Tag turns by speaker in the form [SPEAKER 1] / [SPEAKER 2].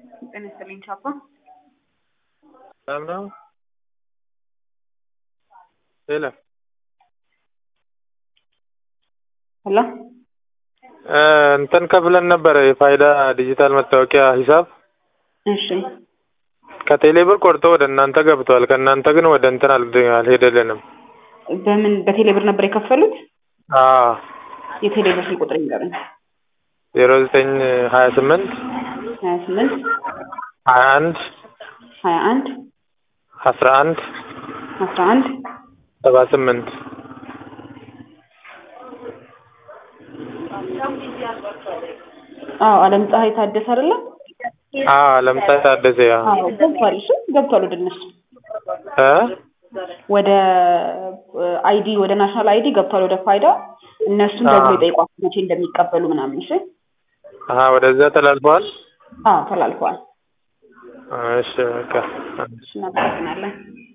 [SPEAKER 1] ጤና ይስጥልኝ ቻፓ።
[SPEAKER 2] ሰላም ነው? ሄሎ
[SPEAKER 1] ሄሎ
[SPEAKER 2] እ እንትን ከፍለን ነበረ የፋይዳ ዲጂታል መታወቂያ ሂሳብ
[SPEAKER 1] እሺ
[SPEAKER 2] ከቴሌ ብር ቆርጦ ወደ እናንተ ገብቷል። ከእናንተ ግን ወደ እንትን አል- አልሄደልንም።
[SPEAKER 1] በምን በቴሌ ብር ነበር የከፈሉት?
[SPEAKER 2] አዎ
[SPEAKER 1] የቴሌ ብር ስልክ ቁጥር ይንገሩኝ።
[SPEAKER 2] ዜሮ ዘጠኝ ሀያ ስምንት
[SPEAKER 1] ሀያ ስምንት
[SPEAKER 2] ሀያ አንድ
[SPEAKER 1] ሀያ አንድ
[SPEAKER 2] አስራ አንድ
[SPEAKER 1] አስራ አንድ
[SPEAKER 2] ሰባ ስምንት
[SPEAKER 1] አዎ አለም ፀሐይ ታደሰ አይደለም?
[SPEAKER 2] አዎ ለምሳሌ ታደሰ ያ
[SPEAKER 1] አዎ ገብቷል። እሱ ገብቷል ወደ እነሱ
[SPEAKER 2] እ
[SPEAKER 1] ወደ አይዲ ወደ ናሽናል አይዲ ገብቷል ወደ ፋይዳ እነሱን ደግሞ
[SPEAKER 2] አዎ።
[SPEAKER 1] የጠይቋቸው መቼ እንደሚቀበሉ ምናምን። እሺ
[SPEAKER 2] አሀ ወደዛ ተላልፈዋል።
[SPEAKER 1] አዎ ተላልፈዋል።
[SPEAKER 2] እሺ በቃ
[SPEAKER 1] እሺ እናመሰግናለን።